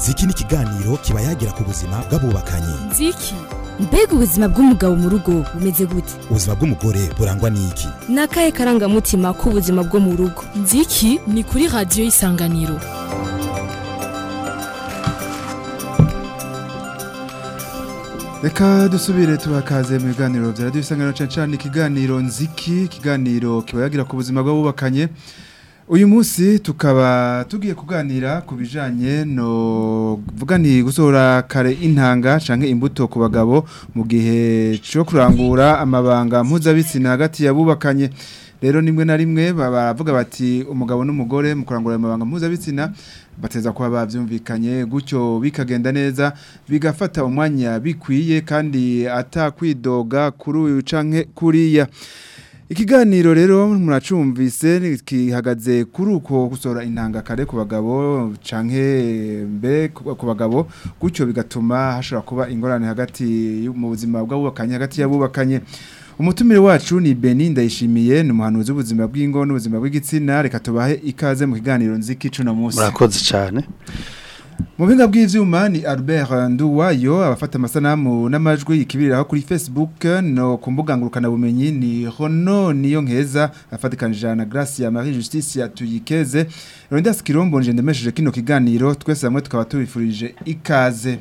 ziki ni ikiganiro kiba yagira ku buzima bw'abubakanye nziki mbega ubuzima bw'umugabo mu rugo bumeze gute ubuzima bw'umugore burangwa n'iki ni akahe karangamutima k'ubuzima bwo mu rugo nziki ni kuri radiyo y'isanganiro Reka dusubire tubakaze mu biganiro bya radio isanganiro cyane cyane ikiganiro nziki ikiganiro kiba yagira ku buzima bw'abubakanye uyu munsi tukaba tugiye kuganira ku bijanye no vuga ni gusohora kare intanga canke imbuto ku bagabo mu gihe cyo kurangura amabanga mpuzabitsina hagati yabubakanye rero nimwe na rimwe baravuga bati umugabo n'umugore mu kurangura amabanga mpuzabitsina bateza kuba bavyumvikanye gutyo bikagenda neza bigafata umwanya bikwiye kandi atakwidoga kuri uyu canke kuriya Ikiganiro rero muracumvise kihagaze kuri uko gusohora intanga kare ku bagabo canke mbe ku bagabo gutyo bigatuma hashobora kuba ingorane hagati mu buzima bw'abubakanye hagati y'abubakanye umutumire wacu ni Beni ndayishimiye ni umuhanuzi w'ubuzima bw'ingo n'ubuzima bw'igitsina reka tubahe ikaze mu kiganiro nziki cuna munsi murakoze cyane mu binga bw'ivyuma ni Albert Nduwayo abafata amasanamu n'amajwi ikibiriraho kuri Facebook no ku mbuga ngurukana bumenyi ni Hono niyo nkeza afatikanije na Gracia Marie Justice yatuyikeze Rondas Kirombo nje ndemesheje kino kiganiro twese hamwe tukaba tubifurije ikaze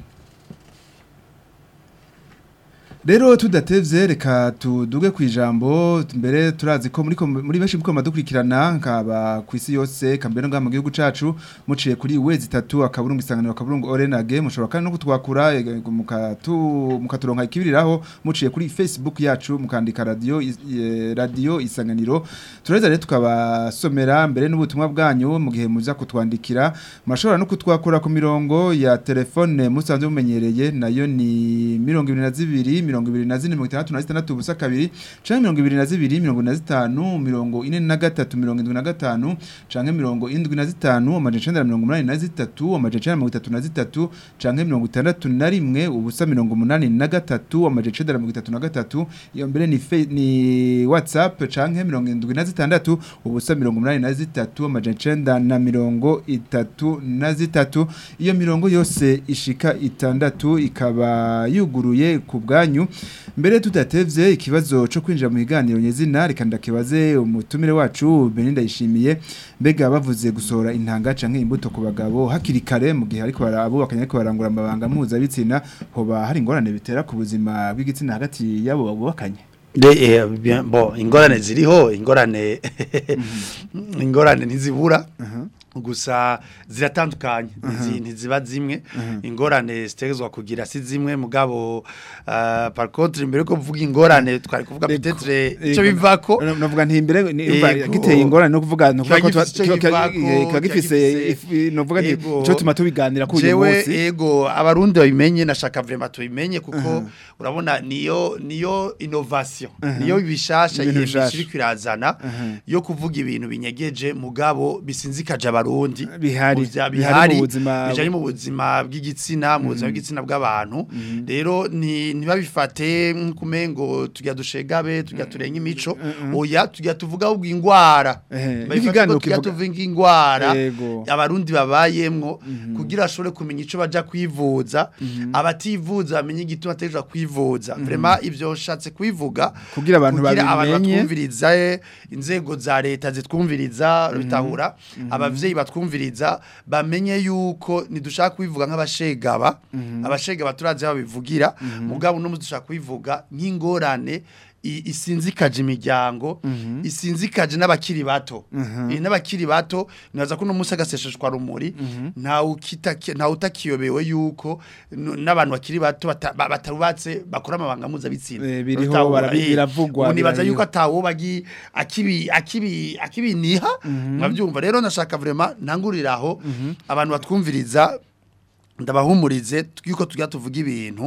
Rero tudatevye reka tuduge kwijambo mbere turazi ko muri muri benshi muko madukurikirana nkaba kwisi yose kambere ngaha mu gihugu cacu muciye kuri wezi 3 akaburungu isanganiro akaburungu Orenage mushobora kandi no kutwakura mukatu mukaturonka ikibiriraho muciye kuri Facebook yacu mukandika radio radio isanganiro tureza rero tukabasomera mbere n'ubutumwa bwanyu mu gihe muza kutwandikira mashobora no kutwakura ku mirongo ya telefone musanzwe mumenyereye nayo ni 22 mirongo ibiri na zine mirongo itandatu na zitandatu ubusa kabiri canke mirongo ibiri na zibiri mirongo na zitanu mirongo ine na gatatu mirongo indwi na gatanu canke mirongo indwi na zitanu amajana icenda na mirongo umunani na zitatu amajana icenda na mirongo itatu na zitatu canke mirongo itandatu na rimwe ubusa mirongo umunani na gatatu amajana icenda na mirongo itatu na gatatu iyo mbere ni fe, ni whatsapp canke mirongo indwi na zitandatu ubusa mirongo umunani na zitatu amajana icenda na mirongo itatu na zitatu iyo mirongo yose ishika itandatu ikaba yuguruye ku bwanyu mbere tudatevye ikibazo cyo kwinjira mu biganiro nyezina reka ndakibaze umutumire wacu Beninda yishimiye mbega bavuze gusohora intanga canke imbuto ku bagabo hakiri kare mu gihe ariko barabubakanye ariko barangura amabanga mpuza bitsina hoba hari ingorane bitera ku buzima bw'igitsina hagati yabo babubakanye bo ingorane ziriho ingorane ingorane ntizibura gusa ziratandukanye ntiziba zimwe ingorane zitezwa kugira si zimwe mugabo par contre mbere ko kuvuga ingorane twari kuvuga peut-être ico bivako novuga nti imbere giteye ingorane no kuvuga no kuvuga ko gifise novuga nti cyo tuma tubiganira ku uyu munsi yego abarundi babimenye nashaka vraiment tubimenye kuko urabona niyo niyo innovation niyo bishasha yibishiri kwirazana yo kuvuga ibintu binyegeje mugabo bisinzikaje abarundi bihari bihari mu buzima bijanye mu buzima bw'igitsina mu buzima bw'igitsina bw'abantu rero ni ntibabifate kumengo tujya dushegabe tujya turenga imico oya tujya tuvuga ahubwo ingwara ikiganiro tujya tuvuga ingwara abarundi babayemwo kugira ashobore kumenya ico baja kwivuza abativuza bamenye igituma atejwa kwivuza vraiment ivyo shatse kwivuga kugira abantu babimenye batwumviriza inzego za leta zitwumviriza bitahura abavyeyi batwumviriza bamenye yuko nidushaka kubivuga nk'abashegaba abashegaba turazi babivugira mugabo no dushaka kubivuga nk'ingorane isinzikaje imiryango isinzikaje n'abakiri bato n'abakiri bato nibaza ko uno munsi agasesheshwa rumuri ntawe utakiyobewe yuko n'abantu bakiri bato batarubatse bakora amabanga mpuzabitsina biriho biravugwa nibaza yuko atawo bagi akibiniha mwabyumva rero nashaka vraiment ntanguriraho abantu batwumviriza ndabahumurize yuko tujya tuvuga ibintu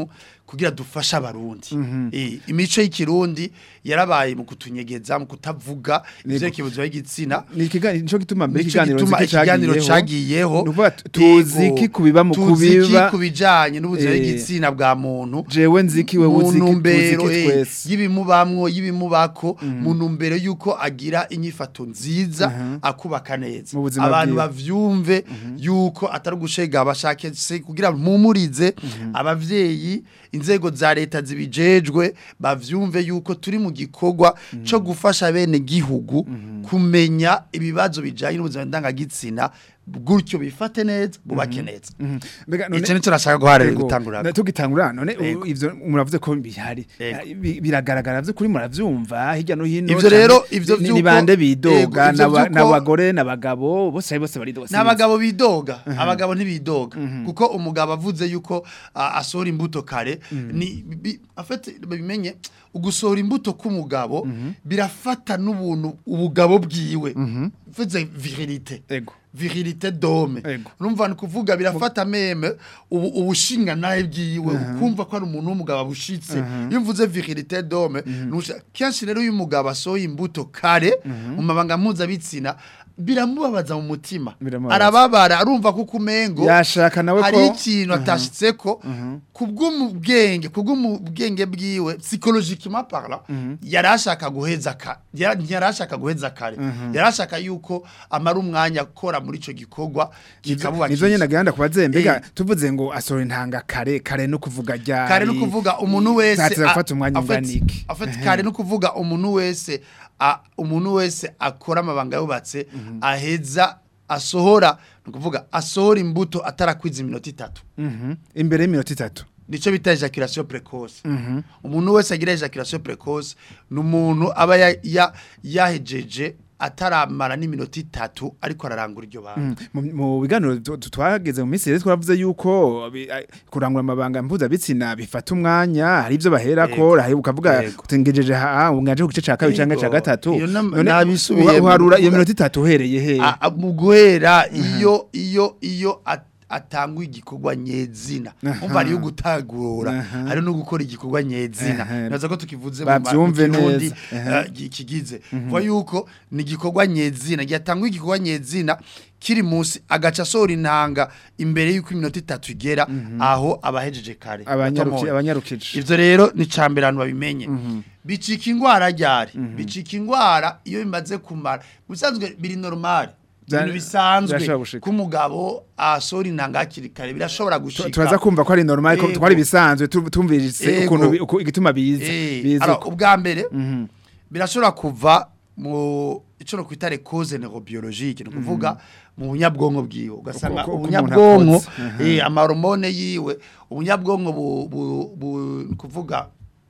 kugira dufashe abarundi Eh, imico y'ikirundi yarabaye mu kutunyegeza mu kutavuga ivyerekeye ubuzima bw'igitsina ni ikiganiro nico gituma mbere Nico ikiganiro gituma nziki ikiganiro cagiyeho. cagiyeho Ni ukuvuga tu- tuzi Ego, iki kubiba mu tuzi iki kubiba kubijanye n'ubuzima Eh, bw'igitsina bwa muntu jewe nziki wewe mu uziki tuzi ntumbero iki eh, twese y'ibimubamwo y'ibimubako mu ntumbero y'uko agira inyifato nziza akubaka neza Mu buzima abantu bwiwe. bavyumve y'uko atari ugushega bashake se kugira mpumurize abavyeyi inzego za leta zibijejwe bavyumve y'uko turi mu gikorwa co gufasha bene gihugu kumenya ibibazo bijanye n'ubuzima ndangagitsina gutyo bifate neza bubake neza mbega none ico nico nashaka guharira Ego. gutangura Na- tugitangura none u- Ego. ivyo muravuze ko bihari Ego. Ah, bi- biragaragara vyo kuri muravyumva hirya no hino Ivyo canke rero, ivyo ni- ni vy'uko- bande bidoga Ego, ivyo n'aba- vy'uko- n'abagore n'abagabo bose bose baridoga n'abagabo bidoga abagabo ntibidoga kuko umugabo avuze yuko ah, asohora imbuto kare ni bi- afite bimenye ugusohora imbuto k'umugabo birafata n'ubuntu ubugabo bwiwe mvuze virilite ego virilite dome Ego. urumva ni kuvuga birafata meme ubu ubushinga nawe bwiwe ukumva ko ari umuntu w'umugabo abushitse iyo mvuze virilite dome nusha- kenshi rero iyo umugabo asohoye imbuto kare mu mabanga mpuzabitsina biramubabaza mu mutima Biramubabaza. arababara arumva ko kumengo yashaka nawe hari ko ikintu atashitseko kubw'umubwenge kubw'umubwenge bwiwe psychologiquement parlant yarashaka guheza kare yarashaka guheza kare yarashaka yuko amara umwanya akora muri ico gikorwa kikabuba nizo nyene gahanda kubaze mbega Eh. tuvuze ngo asohora intanga kare kare no kuvuga ryari kare no kuvuga umuntu wese Ntatira a- gufata umwanya afite- ungana iki afite kare no kuvuga umuntu wese a- umuntu wese akora amabanga yubatse aheza asohora ni ukuvuga asohora imbuto atarakwiza iminota itatu Mhm. imbere y'iminota itatu nico bita ejaculation precoce umuntu wese agira ejaculation precoce ni umuntu aba ya- ya- yahejeje ataramara n'iminota itatu ariko ararangura iryo banga mu mu biganiro tu- tu- twageze mu minsi rero twaravuze yuko bi- ai- kurangura amabanga mpuzabitsina bifata umwanya hari ibyo baherako hari ukavuga Yego. utengejeje ha ungaje ku gice ca kabiri canke ca Yego. gatatu Iyo nam- None nabisubiye uha- mu uharura iyo kuvuga- minota itatu uhereye he A- a- mu guhera iyo iyo iyo at- atangwa igikorwa nyezina Aha. umva ariyo gutagura Aha. ari no gukora igikorwa nyezina Aha. naza ko tukivuze mu ma- mu Bavyumve Kirundi, neza. Aha. eh, gi- kigize vuga yuko ni igikorwa nyezina gyatangwa igikorwa nyezina kiri munsi agaca asohora intanga imbere y'uko iminota itatu igera aho abahejeje kare abanyaruki Batomoye. abanyarukije ivyo rero ni cambere abantu babimenye bicika ingwara ryari bicika ingwara iyo bimaze kumara bisanzwe biri normal Bya- ibintu bisanzwe birashobora gushika. k'umugabo asohora intanga hakiri kare birashobora gushika turaza kumva ko ari normal ko Yego. twari bisanzwe tu- tumvise Yego. ukuntu bi- uku- igituma biza Eh, biza alors, uko. ubwa mbere birashobora kuva mu ico no kwita cause neurobiologique ni ukuvuga mu bunyabwonko bwiwe ugasanga Uko- uko umuntu ubunyabwonko akotse. Aha. eh amahormone yiwe ubunyabwonko bu, bu, bu ni kuvuga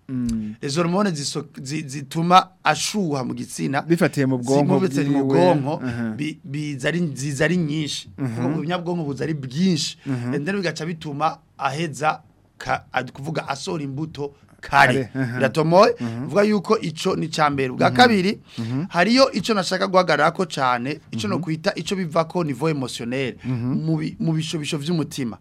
izo hormone ziso- zi- zituma ashuha mu gitsina bifatiye mu bwonko zimubitse mu bwiwe. bwonko Aha. bi- biza ari ziza ari nyinshi ubunyabwonko buza ari bwinshi ndetse bigaca bituma aheza ka- ad- kuvuga asohora imbuto kare Kare, aha. biratomoye vuga yuko ico ni cambere bwa kabiri hariyo ico nashaka guhagarara ko cane ico no kwita ico bivako niveau émotionnel mu bi- mu bishobisho vy'umutima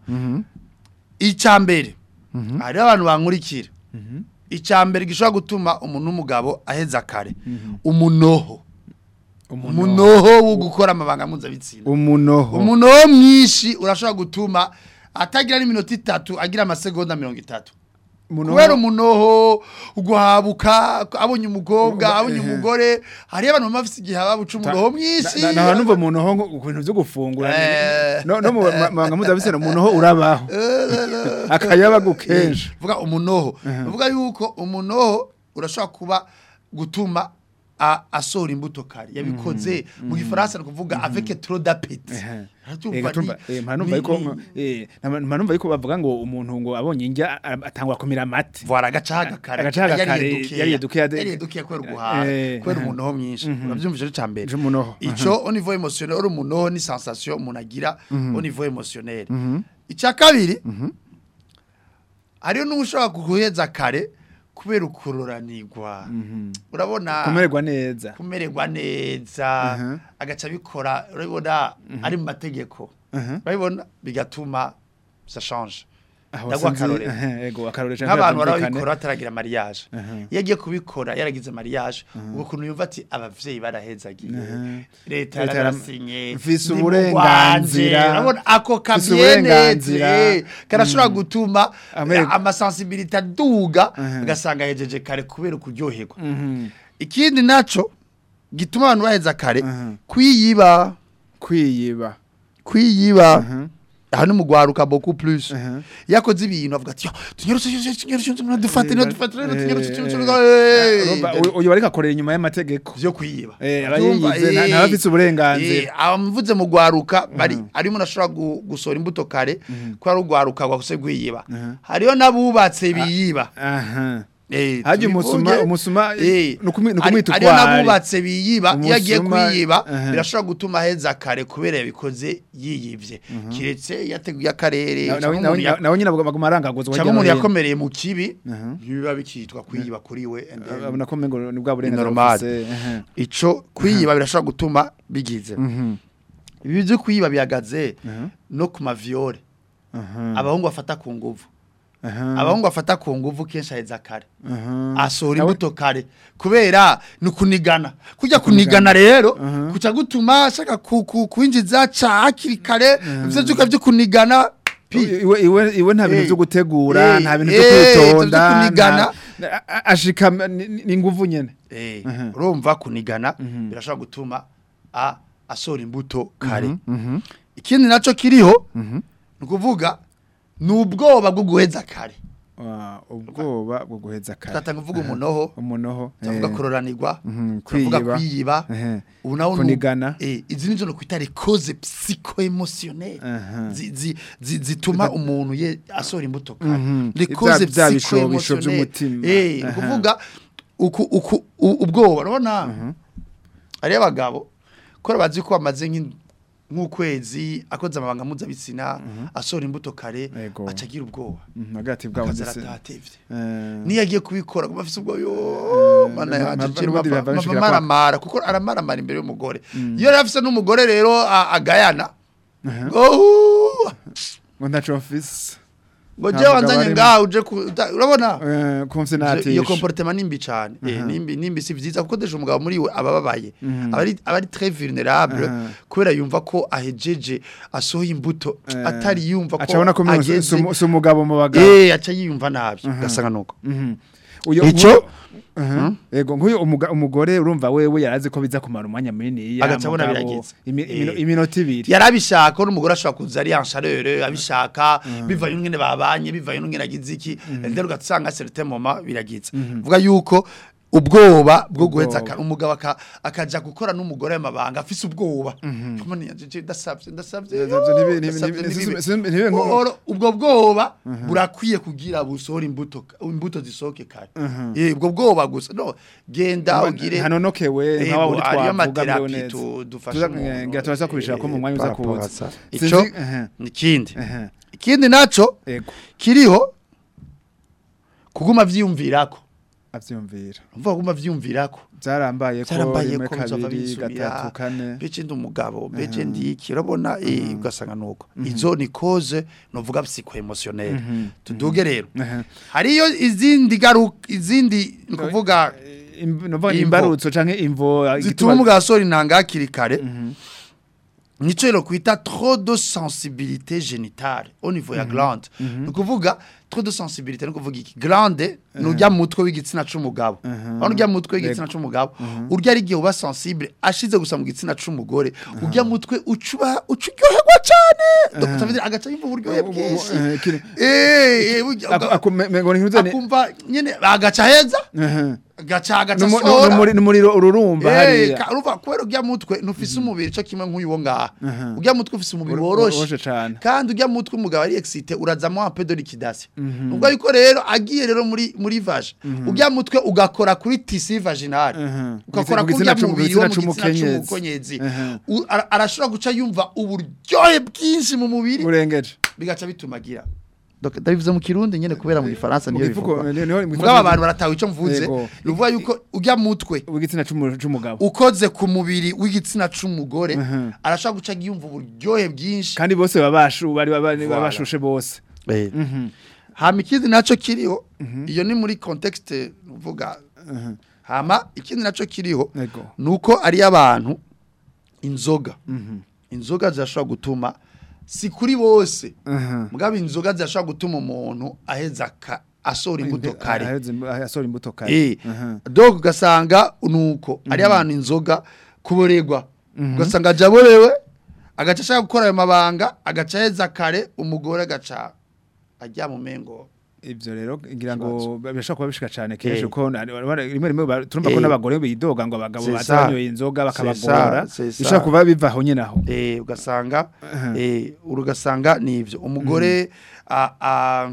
icambere hari abantu bankurikira icambere gishobora gutuma umuntu w'umugabo aheza kare umunoho umunoho wo gukora amabanga mpuzabitsina umunoho umunoho mwinshi urashobora gutuma atagira n'iminota itatu agira amasegonda mirongo itatu Umunoho- kubera umunoho uguhabuka abonye umukobwa abonye ehe. umugore hariyo abantu baba bafite igihe baba buca umunoho mwinshi Na- na- na numva umunoho nko- ku bintu byo gufungura Eh. no no mu ma- mabanga mpuzabitsina umunoho urabaho akayabagu kenshi vuga umunoho vuga yuko umunoho urashobora kuba gutuma a- asohora imbuto kare yabikoze mu gifaransa ni ukuvuga avec trop d'appétit Uratumva Ega tumva ni- eh mpanumva ni- yuko ni- eh mpanumva yuko bavuga ngo umuntu ngo abonye injya a- atangwa kumira amate Vwara agacaga kare. Agacaga kare, Yariye dukeya. yariye dukeya de- Yariye dukeya kubera uguhaha. Eh, Kubera aha. umunoho mwinshi. Uravyumvise ca mbere. Je umunoho, Ico au niveau émotionnel, uri umunoho ni sensation umuntu agira au niveau émotionnel. Ica kabiri, hariyo n'ushobora kuguheza kare kubera ukuroranirwa. Urabona kumererwa neza kumererwa neza Aha. agaca bikora urabona ari mu mategeko Aha. urabibona bigatuma ça change Aho ndaguha sinzi- akarorero ehe, ego akarorero canke nk'abantu byumvikane. barabikora bataragira mariage iyo agiye kubikora yaragize mariage ubwo kuntu yumva ati abavyeyi barahezagiye leta Leta yarabasinye mfise ndi mu uburenganzira. Rwanje. urabona ako Mfise kabyeneze uburenganzira. eh, karashobora gutuma Amerega- amasensibilité aduga ugasanga hejeje kare kubera kuryoherwa ikindi naco gituma abantu baheza kare kwiyiba kwiyiba kwiyiba aha ni mu gwaruka beaucoup plus Mhm. yakoze ibintu avuga ati tunyarutse tunyarutse dufate Eh, dufate eh, tunyarutse eh, tunyarutse Urumva, uyu- uyu bariko akorera inyuma y'amategeko byo kwiyiba Eh, aba yiyize, nta- ntaba afise uburenganzira. abamuvuze mu gwaruka bari ari umuntu ashobora gu- gusohora imbuto kare ko ari ugwaruka gwakose gwiyiba hariyo n'abubatse biyiba aha Eh, Harya tubivuge. umusuma- umusuma, Eh, ni ukumi- ni hari- ukumwita hariyo ukwari. n'abubatse biyiba iyo agiye Umusuma, kwiyiba aha. birashobora gutuma aheza kare kubera yabikoze yiyibye kiretse yateguye akarere Na- cyangwa nawe- umuntu ya- nawe nawe nyine baguma arangaguzwa cyangwa hirya umuntu no hino. yakomereye mu kibi biba bikitwa kwiyiba kuri we and then abona ko mengo ni bwa burenganzira normal. bufise, aha. ico kwiyiba birashobora gutuma bigize Mhm, ibi byo kwiyiba bihagaze aha, no ku maviole aha, abahungu bafata ku nguvu aha, abahungu bafata ku nguvu kenshi aheza kare aha. asohora Nawe- imbuto kare kubera ni kunigana kujya kunigana rero Mhm. kuca gutuma ashaka ku- ku- kwinjiza ca hakiri kare ivyo vyuka vyo kunigana pi iwe iwe iwe nta bintu Eh, byo gutegura eh, nta bintu byo eh, kwitonda ivyo kunigana. nta- a- a- ashika ni- ni ni nguvu nyene Eh, Mhm. urumva kunigana birashobora gutuma a asohora imbuto kare Mhm, ikindi naco kiriho mhm. ni ukuvuga ni ubwoba bwo guheza kare Ah, ubwoba bwo guheza kare tugatanga uvuga umunoho umunoho tuvuga eh, kuroranirwa mhm, tuvuga kwiyiba. kwiyiba ehe, ubu nawe kunigana. eh izi nizo no kwita les causes psycho-émotionnelles Aha. zi- zi- zi- zituma umuntu ye asohora imbuto kare Mhm. les Bya- causes bya bishobisho psycho-émotionnelles by'umutima. eh Aha. ukuvuga uku uku u- ubwoba urabona ari abagabo ko bazi ko bamaze nk'in- nk'ukwezi akoze amabanga mpuzabitsina asohora imbuto kare Yego. aca agira ubwoba Mhm, hagati bwabo akaza ndetse aratatevye eh, niyo agiye kubikora kuba afise ubwo yo mana ma- yaje ma- kiri n'ubundi biba bishikira kwa- maramara kuko aramaramara imbere y'umugore iyo yari afise n'umugore rero a- agayana oh ngo ntaco mfise ngo Nta je mugabo wanzanye arimo. ngaho uje ku- uta- urabona Eh, kumvise iyo natisha comportement nimbi cyane eh nimbi nimbi si vyiza kuko deje umugabo muri we abababaye abari abari très vulnérable Aha. kubera yumva ko ahejeje asohoye imbuto Eh, atari yumva ko acabona ko ageze- si umugabo mu bagabo eh aca yiyumva nabi gasanga nuko Mhm. Uyo- Ico- nk'uyo- Aha. Ego nk'uyu umuga- umugore urumva wewe yarazi ko biza kumara umwanya munini Agaca abona birageze. Eh. iminota ibiri yarabishaka ko n'umugore ashobora kuza ari yansharere abishaka bivanye n'ingene babanye bivanye n'ingene agize iki rero ugasanga certain moment biragize vuga yuko ubwoba bwo guheza Ubwoba. aka- umugabo aka- akaja gukora n'umugore amabanga afise ubwoba Kumani yaje ndasavye ndasavye Ndasavye, ntibi- ntibi- ndasavye, ntibi- ntibibe. si- si- ntibibe nko- Oro, ubwo bwoba burakwiye kugira busohora imbuto imbuto zisohoke kare Eh, ubwo bwoba gusa no genda ugire hanonokewe nka wa wundi ariyo twavuga mbere materapi neza tu- dufasha Tuza- umuntu. ngira turaza kubishaka ko mu mwanya uza Eh, par rapport kuza à ça. Sinzi- ico aha. ikindi Aha. ikindi naco Ego kiriho kuguma vyiyumvirako avyumvira umva kuguma vyiyumvirako byarambaye ko Byarambaye rimwe ko nzova kabiri bisubira. gatatu kane bece ndi umugabo bece ndiki urabona eh ugasanga nuko izo ni cause novuga psycho-émotionnelle tuduge rero Aha. hariyo izindi garuka izindi ni kuvuga Im- novuga Imvo. imbarutso canke imvo zituma umugabo asohora intanga hakiri kare nico rero kwita trop de sensibilité génitale au niveau ya glande ni ukuvuga trop de sensibilité ni ukuvuga iki glande ni urya mutwe w'igitsina c'umugabo aho urya mutwe w'igitsina c'umugabo urya ari igihe uba sensible ashize gusa mu gitsina c'umugore urya mutwe ucuba ucuryoherwa cane Donc, ça veut dire agaca yumva uburyohe bwinshi Eh, kiri- Eh, eh, burya- Ako- ako- me- me- ngo ntihuze ni- akumva nyene agaca heza Aha. agaca agaca Numu- asohora numuri- numuriro ururumba Eh, hariya ka- urumva kubera urya mutwe ntufise umubiri cyo kimwe nk'uyu wo ngaha urya mutwe ufise umubiri Ur- woroshe woroshe cane. kandi urya mutwe umugabo ari excité urazamo un peu de liquidation ubwo yuko rero agiye rero muri muri vage urya mutwe ugakora kuri tisi vaginale Mhm. ugakora Ku kuri gitsina urya c'umu- mubiri ku wo gitsina mu gitsina c'umukenyezi. c'umukenyezi Mhm. U- ara- arashobora guca yumva uburyohe bwinshi mu mubiri urengeje bigaca bituma agira Donc, ndabivuze mu kirundi nyene kubera mu gifaransa Mu niyo gifuko, bivugwa niho- niho- mu mugabo abantu baratawe ico mvuze Yego. bivuga yuko urya mutwe w'igitsina c'umu- c'umugabo ukoze ku mubiri w'igitsina c'umugore Mhm. arashobora guca yumva uburyohe bwinshi kandi bose baba bashu bari baba- baba Voilà. bashushe bose Eh. Mhm. hama ikindi naco kiriho iyo ni muri context uvuga hama ikindi naco kiriho Ego. nuko ari abantu inzoga Mhm. inzoga zirashobora gutuma si kuri bose Mhm. mugabo inzoga zirashobora gutuma umuntu aheza ka asohora imbuto kare Ahetse imbu- asohora imbuto kare eh Mhm. donc ugasanga nuko ari abantu inzoga kuboregwa ugasanga ajaborewe agaca ashaka gukora ayo mabanga agaca aheza kare umugore agaca ajya mu mengo ivyo rero ngira ngo birashobora kuba bishika cane kenshi Eh. kuko na- rimwe rimwe ba- turumva ko Eh. n'abagore bidoga ngo abagabo C'est baza ça. banyoye inzoga C'est bakabagora ça, c'est ça. bishobora kuba biva aho nyene aho eh ugasanga Mhm. eh urugasanga nivyo umugore a a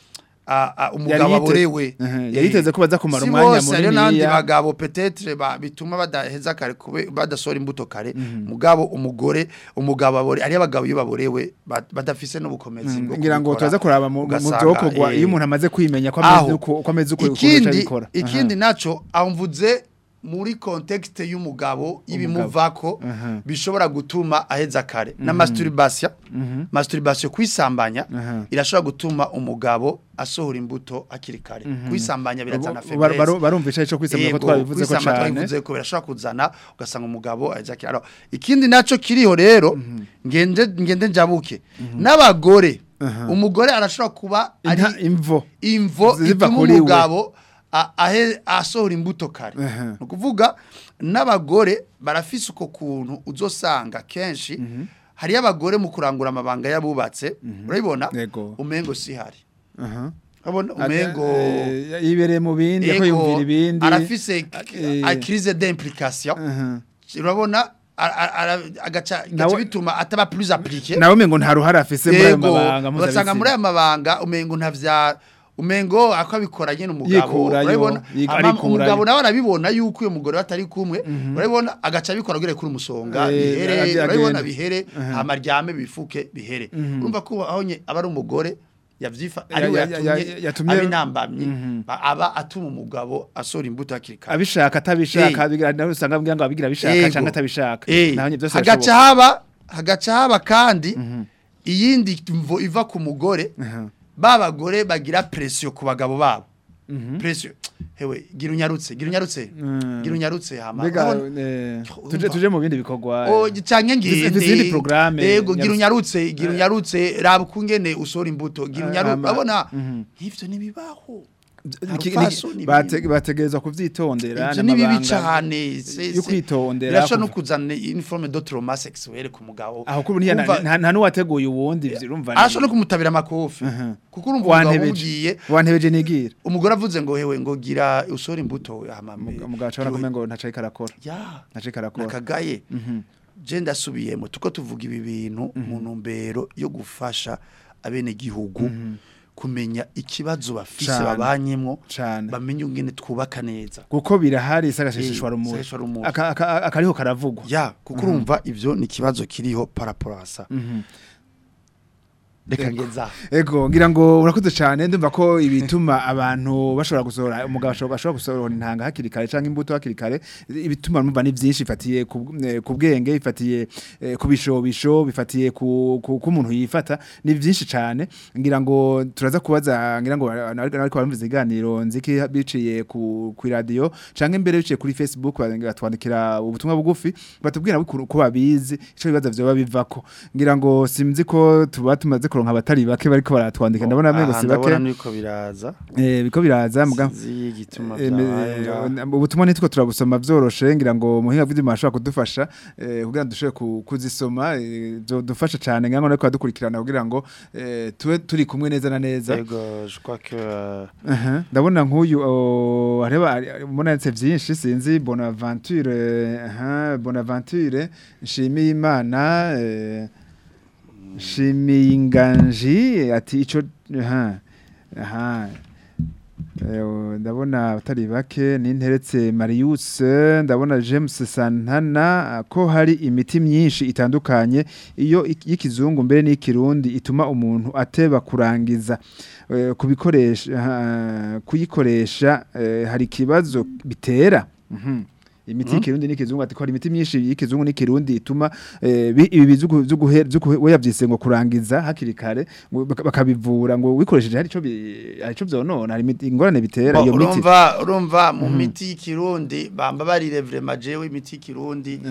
a a- umugabo Yari yite- aborewe Mhm. Eh, Yari yiteze ko baza kumara si umwanya bose, hariyo n'abandi muniniya. bagabo petetre ba bituma badaheza kare kube badasohora imbuto kare mugabo umugore umugabo abore ari abagabo iyo baborewe ba- badafise n'ubukomezi bwo ngira ngo kubikora. turaza kuraba mu mu Ugasanga, vyokorwa eh, iyo umuntu amaze kwimenya ko aho. ameze uko ko ameze uko uko ikindi abikora ikindi naco amvuze muri context y'umugabo y'ibimuvako Aha. bishobora gutuma aheza kare na masturbation masturbation kwisambanya Aha. irashobora gutuma umugabo asohora imbuto akiri kare kwisambanya birazana Bar- bar- faiblesse barumvisha ico kwisemura ko Yego, twabivuze ko kwisama cane twabivuze ko birashobora kuzana ugasanga umugabo aheza kare Alors, ikindi naco kiriho rero ngende ngende njabuke n'abagore umugore arashobora kuba ari Inta- imvo imvo Ziva ituma kuri we. umugabo a- ahe- asohora imbuto kare Aha. ni ukuvuga n'abagore barafise uko kuntu uzosanga kenshi hariyo abagore mu kurangura amabanga y'abubatse urabibona Yego. umengo sihari aha urabona umengo Eh, yibereye mu bindi ko Ego, yumvira ibindi arafise eh, a crise d'implication aha. urabona a- a- ara- agaca Nawe- gaca bituma ataba plus appliqué nawe mengo nta ruhara afise muri ayo Yego, mabanga ugasanga muri mpuzabitsina. aya mabanga umengo ntavya umengo akabikora nyene umugabo Yikurayo, urabibona yik- Ama- arikurayo. umugabo nawe arabibona yuko uyo mugore batari kumwe urabibona agaca abikora gure kuri umusonga Eh, bihere agenda. urabibona bihere amaryame bifuke bihere urumva ko aho nye aba ari umugore yavyifa Ya- ari we ya- ya- yatumye yatumye- abinambamye ba- aba atuma umugabo asora imbuto hakiri kare abishaka atabishaka Eh. abigira nawe usanga ambwira ngo abigira abishaka Yego. canke atabishaka Eh, naho nyine byose hagaca birashoboka. haba hagaca haba kandi iyindi mvo iva ku mugore Aha. ba bagore bagira presiyo ku bagabo babo presiyo hewe gira unyarutse gira unyarutse Mm. gira unyarutse hama mbega urabona? eh, Urumva? tuje tuje mu bindi bikorwa o canke Dufise ngende izindi programme, yego gira nyarutse. unyarutse gira unyarutse raba ukungene usora imbuto gira Ah, unyarutse ama- urabona Mhm. nk'ivyo nibibaho Iki- Harufaso ni- ni bate- bibi. bategerezwa kuvyitondera ivyo ni bibi n'amabanga. cane se- yo se- kwitondera, birashobora no kuva- kuzana uniforme de trauma sexuelle ku mugabo aho kuri ntiya Kumva- nta nta nuwateguye uwundi ivyo urumva ni- arashobora no kumutabira amakofi Mhm. kuko urumva umugabo wantebeje umugiye wantebeje nigira umugore avuze ngo hewe ngo gira usore imbuto hamame umugabo acabona kumenya ngo ntacaye karakora ya ntacaye karakora nakagaye Mhm. je ndasubiyemo tuko tuvuga ibi bintu mu ntumbero yo gufasha abene gihugu kumenya ikibazo bafise Cane. babanyemwo Cane. bamenye ingene twubaka neza kuko birahari isagashishishwa Eh, rumuri isagashishwa rumuri. Aka- aka- akariho karavugwa ya kuko urumva ivyo ni ikibazo kiriho paraporasa Mhm. reka ngeza Ego ngira ngo urakoze cyane ndumva ko ibituma abantu bashobora gusohora umugabo ashobora ashobora gusohora intanga hakiri kare canke imbuto hakiri kare ibituma numva ni byinshi ifatiye ku eh, ku bwenge ifatiye eh, ku bishobisho bifatiye ku ku ku muntu yifata ni byinshi cyane ngira ngo turaza kubaza ngira ngo ariko barumviza iganiro nziki biciye ku ku radio canke imbere biciye kuri Facebook batwandikira ubutumwa bugufi batubwira ko ko babizi ico bibaza vyo bivako ngira ngo simzi ko tuba tumaze kuronka abatari bake bariko baratwandika ndabona amengo si bake ndabona niko biraza eh biko biraza muga sinzi igituma Eh, me- byabaye ngaho. ubutumwa nitwo turabusoma vyoroshe ngira ngo muhinga vy'imana ashobora kudufasha eh, kugira ngo dushobore ku- kuzisoma eh, dufasha cane ngira ngo nariko dukurikirana kugira ngo eh, tube turi kumwe neza na neza Yego, je crois que euh, Aha, ndabona nk'uyu oh, hareba mbona yanditse vyinshi sinzi bonaventure eh, aha bonaventure nshimiye imana eh, nshimiye inganji ati ico aha aha Eh, ndabona atari bake ninteretse Marius ndabona James Santana ko hari imiti myinshi itandukanye iyo ik- y'ikizungu mbere n'ikirundi ituma umuntu ateba kurangiza eh, kubikoresha ah, kuyikoresha eh, hari ikibazo bitera Mhm. imiti y'ikirundi n'ikizungu ati ko hari imiti myinshi y'ikizungu n'ikirundi ituma eh, bi- ibi bizugu zuguhe zuguhe yavyise ngo kurangiza hakiri kare ngo baka- bakabivura ngo wikoresheje hari ico bi- hari ico vyonona hari imiti- ingorane bitera Bo, iyo miti urumva urumva mu miti y'ikirundi bamba barire vraiment jewe imiti y'ikirundi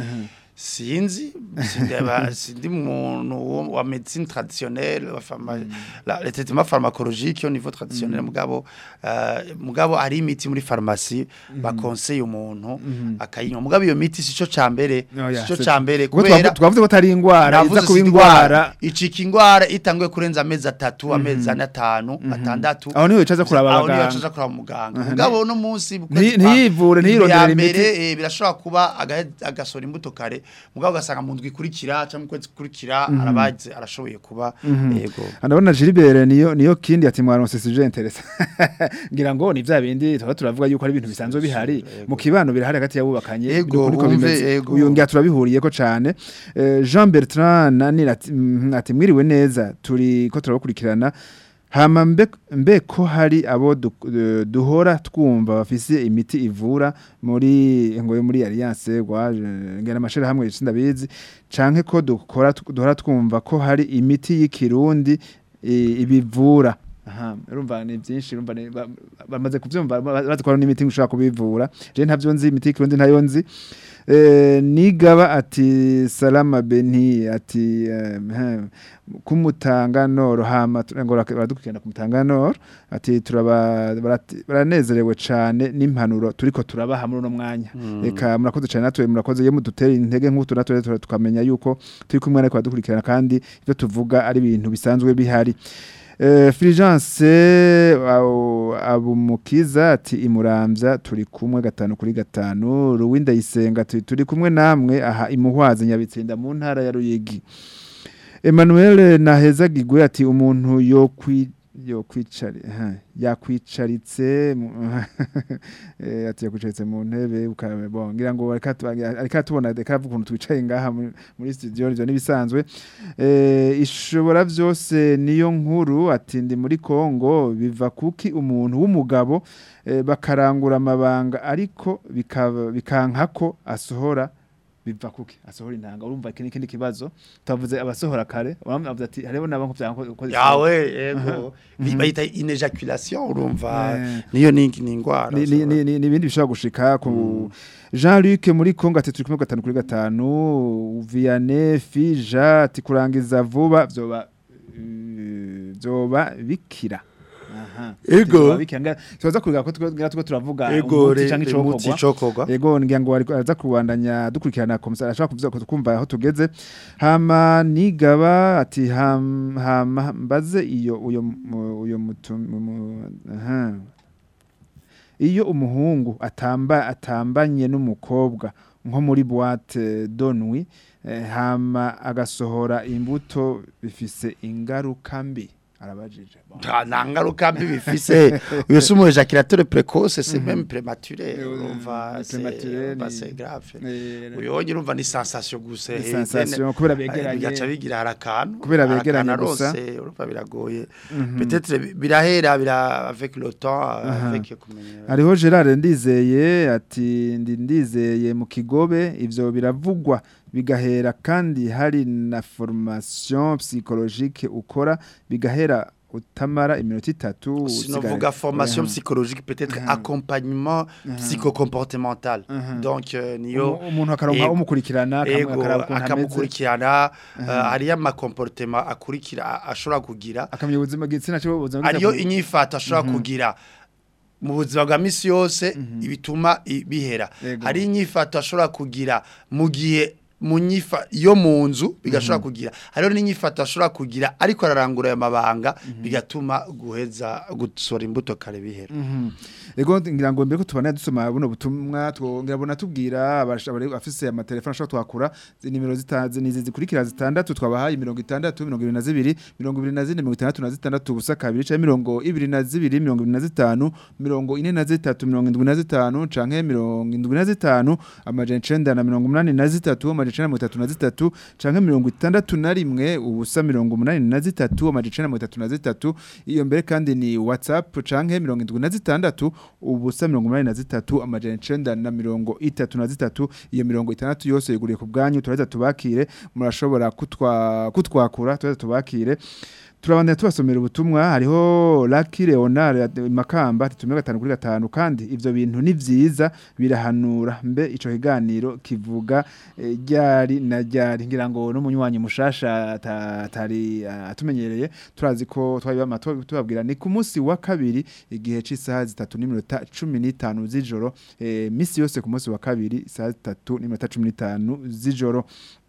sinzi sindeba sindi muntu wo- wa médecine traditionnelle wa pharma la le traitement pharmacologique au niveau traditionnel mugabo euh, mugabo ari imiti muri pharmacie bakonseye umuntu akayinywa mugabo iyo miti sico cambere Oya, sico c'est- cambere kuko kubera twavu- twavuze ko atari ingwara navuze iza kuba si ingwara icika ingwara itanguye kurenza amezi atatu amezi ane atanu atandatu aho niho wicaza kuraba aho niyo abaganga yacaza kuraba muganga Aha, mugabo no munsi Nti- ntiyivure, ntiyirondere ya imiti. mbere eh, birashobora kuba agahe- agasora imbuto kare mugabo ugasanga mu ndwi ikurikira cyangwa mu kwezi kurikira arabaze arashoboye kuba yego Anabona Gilbert niyo niyo kindi ati mwaronse sije interesa. Ngira ngo ni vya bindi tuba turavuga yuko ari ibintu bisanzwe bihari mu kibano birahari hagati yabubakanye Ego, niko wumve, bimeze. ego. Uyu ngira turabihuriye ko cane. Eh, Jean Bertrand nani ati mhm, ati mwiriwe neza turi ko turabakurikirana Hama mbe, mbe ko hari abo du, eh, duhora twumva bafise imiti ivura muri ngo muri Alliance gwa ngena amashira hamwe sindabizi canke ko dukora duhora twumva ko hari imiti y'ikirundi i- ibivura aha urumva ni byinshi urumva ni- ba- bamaze kuvyumva ba- bazi ko hari n'imiti ushobora kubivura je ntavyo nzi imiti y'ikirundi ntayo nzi Eh, nigaba ati salama beni ati eh, hmm, kumutanganoro hama tu- ngo rak- baradukurikirana kumutanganoro ati turaba barati- baranezerewe cane n'impanuro turiko turabaha muri uno mwanya reka murakoze cane natwe murakoze iyo mudutera intege nk'utu natwe tura- tukamenya yuko turi kumwe ariko baradukurikirana kandi ivyo tuvuga ari ibintu bisanzwe bihari Eh, Fulgence au- abumukiza ati imuramvya turi kumwe gatanu kuri gatanu Ruwinda yisenga ati turi kumwe namwe aha imuhwaze nyabitsinda mu ntara ya Ruyigi Emmanuel Nahezagigwe ati umuntu yo kwi yo kwicari ha yakwicaritse mu- eh, ati yakwicaritse mu ntebe ukabe bon ngira ngo areka tu- areka tubona reka avuga ukuntu twicaye ngaha muri- muri studio ivyo nibisanzwe eh ishobora vyose niyo nkuru ati ndi muri Kongo biva kuki umuntu w'umugabo eh, bakarangura amabanga ariko bikaba bikankako asohora biva kuki asohora intanga urumva iki n'ikindi kibazo tavuze abasohora kare uramuvuze ati hariho nabanko byanko yawe yego Bi- bayita inejaculation urumva Eh. niyo ni ni ingwara ni ni- ni- ni- ni ibindi bishobora gushika ku Jean Luc muri Kongo ati turi kumwe gatanu kuri gatanu Vianney Fija ati kurangiza vuba vyoba eh, vyoba bikira aha Ego. Vyoba bikira Nga- tubaza kugira ko tugira tuko turavuga ego umuti canke umuti icokorwa cokogwa Ego ngira ngo ariko aza kubandanya dukurikirana komisari ashaka kuvuga ko tukumva aho tugeze hama nigaba ati ham, hama mbaze iyo uyo mu- uyo mutu mu- aha iyo umuhungu atamba atambanye n'umukobwa nko muri boîte donwi eh, hama agasohora imbuto bifise ingaruka mbi arabajije Bon. nta nta ngaruka mbi bifise uyo si umu ejaculateur précoce c'est même prématuré Eh, urumva ni c'est prématuré, urumva ni- c'est grave Eh, uyo wonye urumva ni sensation gusa Ni eh, sensation, then, kubera eh, begeranye. bigaca bigira hari akantu Kubera hari begeranye akantu gusa. arose, urumva biragoye peut-être bi- birahera bira avec le temps Aha. avec kumenya hariho Gerard ndizeye ati ndi ndizeye mu kigobe ivyo biravugwa bigahera kandi hari na formation psychologique ukora bigahera utamara iminota itatu sinovuga formation Mhm. psychologique peut-être Mhm. accompagnement psychocomportemental Mhm. donc euh, niyo Umu- umuntu akaronka Ego. umukurikirana akamu- ego akaraba ukuntu ameze akamukurikirana uh, hariyo amakomportema akurikira a- ashobora kugira akamenya ubuzima bw'igitsina cyo ubuzima hariyo bw'igitsina- inyifato ashobora kugira mu buzima bwa misi yose ibituma i- bihera Ego. hari inyifato ashobora kugira mu gihe mu nyifa yo mu nzu bigashobora kugira hariho n'inyifato ashobora kugira ariko ararangura ayo mabanga bigatuma guheza gusora imbuto kare bihera Mhm. Ego ngira ngo mbere ko tubana dusoma buno butumwa twongera bona tubwira abashobora afise amatelefone ashobora twakura zi- nimero zitazi nizi zikurikira zitandatu twabahaye 60 22 24 66 ubusa kabiri canke mirongo ibiri na zibiri mirongo ibiri na zitanu mirongo ine na zitatu mirongo indwi na zitanu canke mirongo indwi na zitanu amajana icenda na mirongo umunani na zitatu amajana amajana icenda na mirongo itatu na zitatu canke mirongo itandatu na rimwe ubusa mirongo umunani na zitatu amajana icenda na mirongo itatu na zitatu iyo mbere kandi ni whatsapp canke mirongo indwi na zitandatu ubusa mirongo umunani na zitatu amajana icenda na mirongo itatu na zitatu iyo mirongo itandatu yose yuguriye ku bwanyu turaheza tubakire murashobora kutwa kutwakura turaheza tubakire turabandanya tubasomera ubutumwa hariho Lucky Leonard Makamba ati tumwe gatanu kuri gatanu kandi ivyo bintu ni vyiza birahanura mbe ico kiganiro kivuga eh, ryari na ryari ngira ngo n'umunywanyi mushasha ata- atari ah, atumenyereye turazi ko twabibama tubabwira ni ku munsi wa kabiri igihe c'isaha zitatu n'iminota cumi n'itanu z'ijoro eh, misi yose ku munsi wa kabiri isaha zitatu n'iminota cumi n'itanu z'ijoro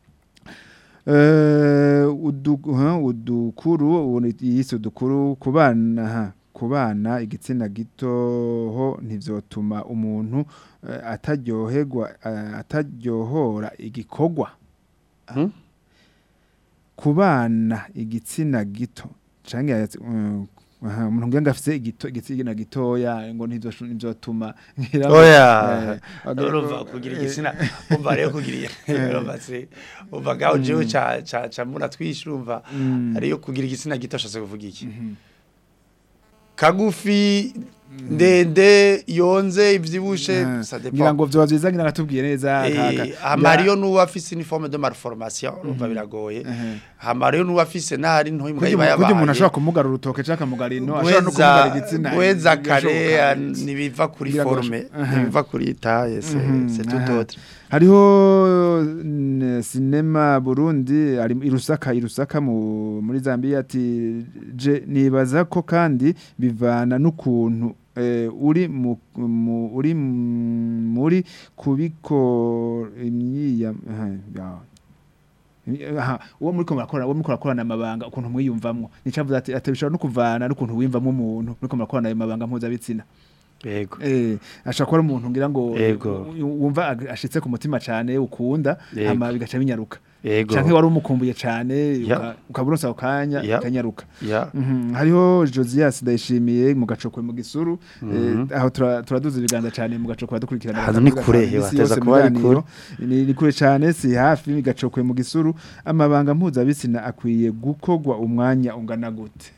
Eh, udu- ha, udukuru ubu ni- yise udukuru ku bana ha, ku bana igitsina gito ho ntivyotuma umuntu eh, ataryoherwa eh, ataryohora igikorwa Hmm? ku bana igitsina gito canke yatsi- mm, aha, umuntu ngira afise igito igitsina gitoya ngo ntivyo- ntivyotuma ngira ngo, oya eh, urumva kugira igitsina umva rero kugira urumva se umva gaho jewe ca ca ca mura twishe urumva Mm. ariyo kugira igitsina gito ashatse kuvuga iki kagufi ndende yonze ivyibushe Ah, ça ngira dépend ngo vyoba vyiza ngira ngatubwiye neza kaka. Eh, hama hariyo n'uwo afise uniforme de malformation urumva biragoye hama hariyo n'uwo afise n'ahari ntoyi mbwa Kurya iba umuntu- kurya umuntu yabaye ashobora kumugara urutoke canke akamugara ino ashobora no kumugara igitsina gweza kare birashoboka. ah, nibiva kuri Biragoye. forme Aha. nibiva kuri taille c'est Mhm, c'est tout aha. autre hariho n- sinema Burundi ari irusaka irusaka mu muri Zambia ati je nibaza ko kandi bivana n'ukuntu eh, uri mu, mu uri m- muri kubiko imyiya aha, ya. aha uwo muri ko murakora uwo muri ko murakorana amabanga ukuntu mwiyumvamwo nicavuze ati ati bishobora no kuvana n'ukuntu wiyumvamwo umuntu muri ko murakorana ayo mabanga mpuzabitsina yego Eh, ashaka kuba ari umuntu ngira ngo Yego. u- wumva ag- ashitse ku mutima cyane ukunda Yego. hama bigaca binyaruka yego canke wari umukumbuye cyane Ya. ukaburonsa ako kanya Ya. kanyaruka ya Mhm, hariho Josias ndayishimiye mu gacokwe mu gisuru Mhm. eh, aho tura- turaduza ibiganza cyane mu gacokwe dukurikirana Ahantu ni kure, hewa, ateza kuba ari kure. ni ni kure cyane si hafi mu gacokwe mu gisuru amabanga mpuzabitsina akwiye gukogwa umwanya ungana gute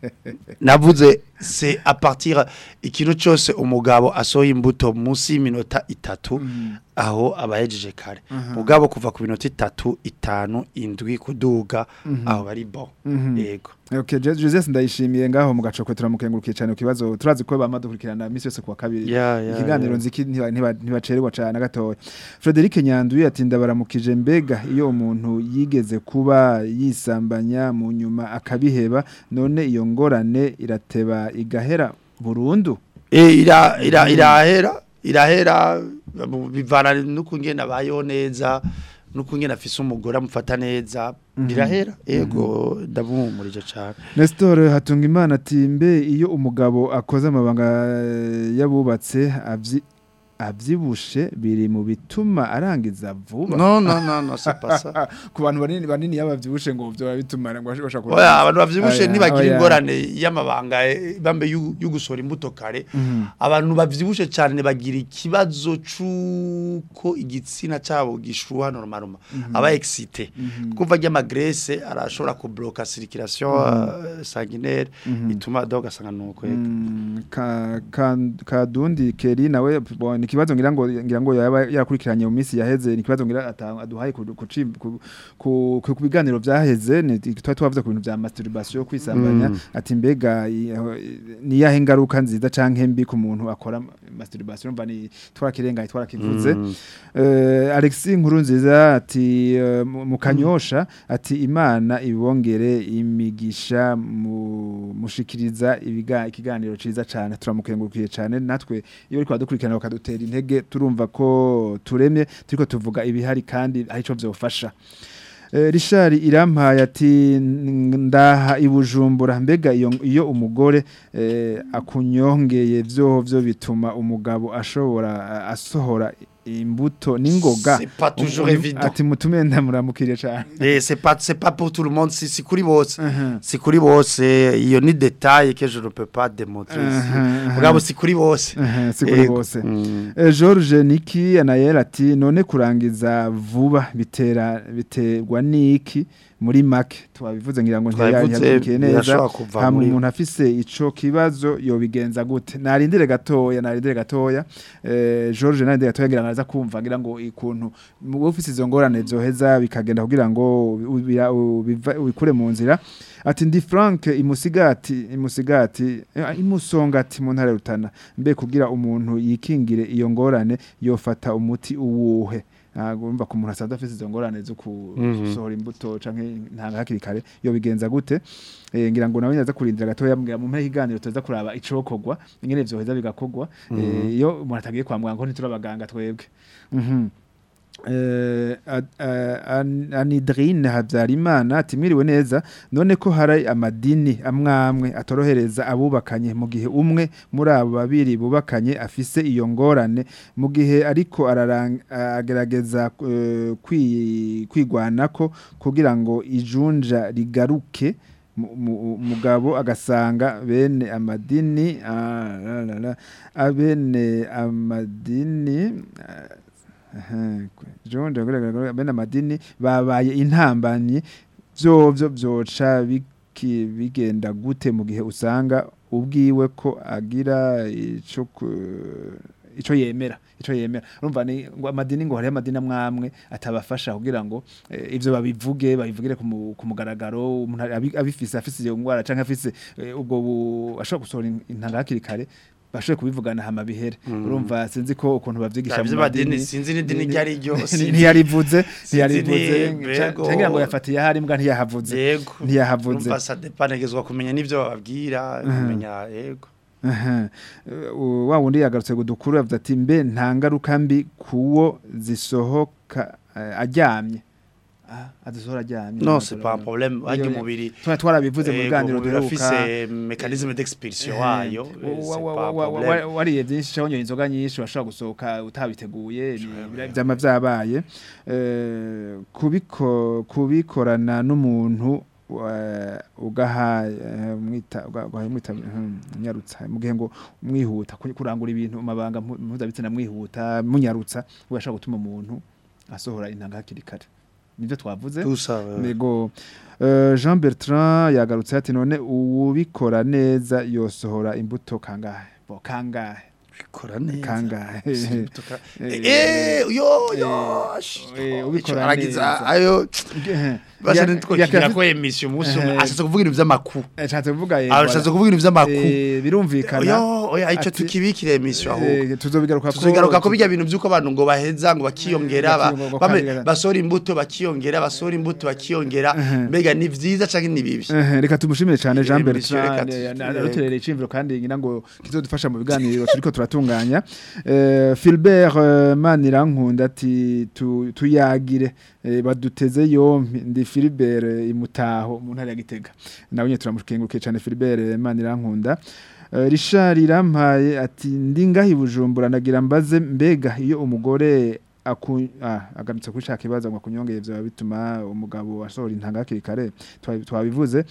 navuze c'est à partir ikintu cyose umugabo asohoye imbuto munsi y'iminota itatu aho abahejeje kare mugabo kuva ku minota itatu itanu indwi kuduga aho bari bon Mhm. yego Okay, Je- Joseph ndayishimiye ngaho mu gacokwe turamukengurukiye cyane ku kibazo turazi ko bama dukurikirana misi yose kuwa kabiri Ya, ya, ikiganiro ya. nziki ntiba- ntiba- ntibacererwa cyane gatoya Frederic Nyanduye ati ndabaramukije mbega iyo umuntu yigeze kuba yisambanya mu nyuma akabiheba none iyo ngorane irateba igahera burundu Eh, ira ira irahera irahera bu- bivana n'ukungena bayo neza n'ukungena afise umugore amufata neza birahera yego ndabumurije cyane Nestor Hatungimana ati mbe iyo umugabo akoze amabanga eh, yabubatse avyi avyibushe biri mu bituma arangiza vuba no no no no c'est pas ça ku bantu banini banini yabavyibushe ngo byo bituma ngo bashaka oya abantu bavyibushe Oya, ntibagira oya. ingorane y'amabanga eh, bambe y'u- y'ugusora imbuto kare abantu bavyibushe cyane bagira ikibazo c'uko igitsina cabo gishuha normalement aba excité kuva ry'amagrese arashobora kubloka circulation euh, sanguinaire ituma donc asanga nuko yego Mm, ka ka- kadundi keri nawe bo, ni kibazo ngira ngo ngira ngo yaba yakurikiranye mu minsi yaheze ni kibazo ngira ata- aduhaye ku ku ci- ku- ku ku biganiro byaheze ni twari twavuze ku bintu bya masturbation kwisambanya Mm. ati mbega i- aho- ni yahe ngaruka nziza canke mbi ku muntu akora masturbation mva ni twarakirengaye twarakivuze Mm. Eh, Alexis nkuru nziza ati eh, mu mu kanyosha ati imana ibongere imigisha mu mushikiriza ibiga ikiganiro ciza cyane turamukengurukiye cyane natwe iyo ariko badukurikirana bakadutera intege turumva ko turemye turiko tuvuga ibihari kandi ari cyo byofasha Eh, Richard irampaye ati "N- ndaha ibujumbura mbega iyo iyo umugore eh, akunyongeye vyo vyo bituma umugabo ashobora asohora imbuto n'ingoga C'est pas toujours Uyu- évident. ati mutume ndamuramukire cyane Eh, c'est pas c'est pas pour tout le monde si si kuri bose Mhm. si kuri bose iyo ni détail que je ne peux pas démontrer ici Mhm, mugabo si kuri bose Mhm, si kuri Ego. bose Mm. Eh, George Niki Anayel ati none kurangiza vuba bitera biterwa niki muri make twabivuze ngira ngo Twabivuze, ntiyakurikiye neza birashobora kuva hama muri- umuntu afise ico kibazo yobigenza gute narindire gatoya narindire gatoya eh, George narindire gatoya ngira ngo araza kumva ngira ngo ikuntu wowe ufise izo ngorane zoheza bikagenda kugira ngo ubira- ubiva- ubikure mu nzira ati ndi Frank imusigati imusigati eh, imusongati mu ntara ya Rutana mbe kugira umuntu yikingire iyo ngorane yofata umuti uwuhe ntabwo urumva ko umuntu asanzwe afite izo ngorane zo Mhm. gusohora imbuto canke ntanga hakiri kare yo bigenza gute eh, ngira ngo nawe nyaza kurindira gatoya mbwira mu mpera y'iganiro tuza kuraba icokorwa ingene vyoheza bigakorwa eh, iyo umuntu atagiye kwa muganga ko ntiturabaganga twebwe mhm Eh, Ad- eh, An- Anidrine Habyarimana ati mwiriwe neza none ko hari amadini amwamwe atorohereza abubakanye mu gihe umwe muri abo babiri bubakanye afise iyo ngorane mu gihe ariko ararang- agerageza eh, kwi- kwigwanako kugira ngo ijunja rigaruke mu- mu- umugabo agasanga bene amadini ah, la, la, la, abene amadini ah, Aha, John ndagaragara bene amadini babaye intambanyi vyovyo vyoca biki- bigenda gute mu gihe usanga ubwiwe ko agira ico ku- ico yemera ico yemera urumva ni ngo amadini ngo hari amadini amwamwe atabafasha kugira ngo eh, ivyo babivuge babivugire ku mu- ku mugaragaro umuntu abi- abifise afise iyo ngwara canke afise eh, ubwo bu- ashobora gusohora in- intanga hakiri kare bashoboye kubivugana hama bihere urumva sinzi ko ukuntu bavyigisha Ivyo madini sinzi n'idini ni- iryo ari ryo, ni- sinzi- ntiyarivuze sinzi ntiyarivuze ni- ca- mbego. cangira ngo yafatiye ahari mbwa ntiyahavuze yego ntiyahavuze urumva ça dépend negezwa kumenya n'ivyo bababwira kumenya yego Aha. Uh, wa wundi yagarutse gudukuru yavuze ati mbe nta ngaruka mbi kuwo zisohoka eh, aryamye ah azisohora aryamye non c'est pas un problème wajya Iyo- umubiri Twa- twarabivuze mu Yego, biganiro umubiri duheruka afise mécanisme d'expulsion wayo Eh, eh, wa- c'est wa- pas un wa- wa- problème. wa- wariye byinshi cyangwa unyoye inzoga nyinshi washobora gusohoka utabiteguye ni- byama byabaye Eh, kubiko kubikorana n'umuntu wa- ugaha eh, mwita uga- ugaha mwita hmm, nyarutsa mu gihe ngo mwihuta ku- kurangura ibintu mu mabanga mpu- mpuzabitsina mwihuta munyarutsa ugashobora gutuma umuntu asohora intanga hakiri kare nibyo twavuze tout ça euh, Nego uh, Jean Bertrand yagarutse ati none uwubikora neza yosohora imbuto kangahe bo kangahe bikora neza kangahe Imbuto- Eh, eh yo yo eh, ubikora aragiza neza. ayo basha Ya- nitwokigira yakafi- ko emission umunsi umwe Eh. ashatse kuvuga ibintu vy'amakuru ashatse kuvuga yego ashatse kuvuga ibintu vy'amakuru eh birumvikana yo oya ico ati- tukibikire emission aho eh, tuzobigaruka ko tuzogaruka ko bijya bintu byuko abantu ngo baheza ngo bakiyongera ba- bakiyongera, bame- bakongera. basora imbuto bakiyongera basora imbuto bakiyongera Mhm. mbega ni vyiza canke ni bibi Eh, reka tumushimire cyane Jean Eh, monsieur, Bertrand reka eh, tu- aruterera icimviro kandi ngira ngo kizodufasha mu biganiro turiko turatunganya Eh, Philbert eh, Manirankunda ati tu- tuyagire eh, baduteze yompi ndi Philbert eh, imutaho mu ntara ya Gitega nawe nyine turamukengurukiye cyane Philbert eh, Manirankunda Eh, Richard Irampaye ati ndi ngahi bujumbura nagira mbaze mbega iyo umugore aku ah agarutse kuri shaka ibaza ngo akunyongeye byo bituma umugabo asohora intanga hakiri kare twabi- twabivuze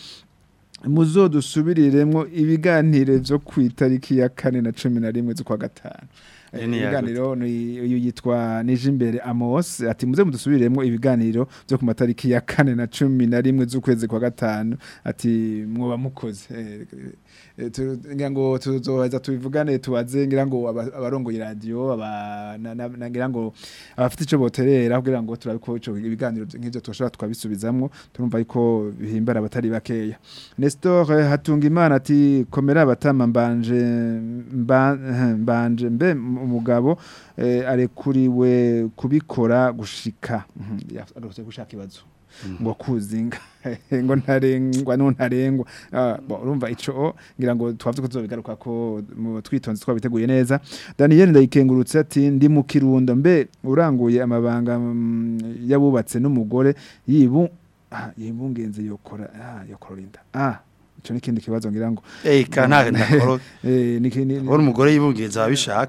muzodusubiriremo ibiganiro byo ku itariki ya kane na cumi na rimwe z'ukwa gatanu Eh, Ni yagutse. ibiganiro ni- uyu yitwa Nijimbere Amos ati muze mudusubiremo ibiganiro byo ku matariki ya kane na cumi na rimwe z'ukwezi kwa gatanu ati mwoba mukoze Eh, eh, tu- ngira ngo tuzoheza tubivugane tubaze ngira ngo aba- abarongoye radio aba na- na- na- ngira ngo abafite ico boterera kugira ngo turabe ko ico ibiganiro nk'ivyo tushobora twabisubizamwo turumva yuko bihimbara abatari bakeya Nestor eh, Hatungimana ati komera abatama mbanje mba- eh, mbanje mbe umugabo eh, arekuriwe kubikora gushika Mhm, yagarutse gushaka ibazo ngo kuzinga ngo ntarengwa no ntarengwa Ah, bo, urumva ico ngira ngo twavuze ko tuzobigaruka ko mu twitonze twabiteguye neza Daniel ndayikengurutse ati ndi mu kirundo mbe uranguye amabanga mm, yabubatse n'umugore yibu ah, yibungenze yokora ah yokora inda ah ico nikindi kibazo ngira ngo eh kana ndakoro eh niki ni- uri umugore yibungiriza ababishaka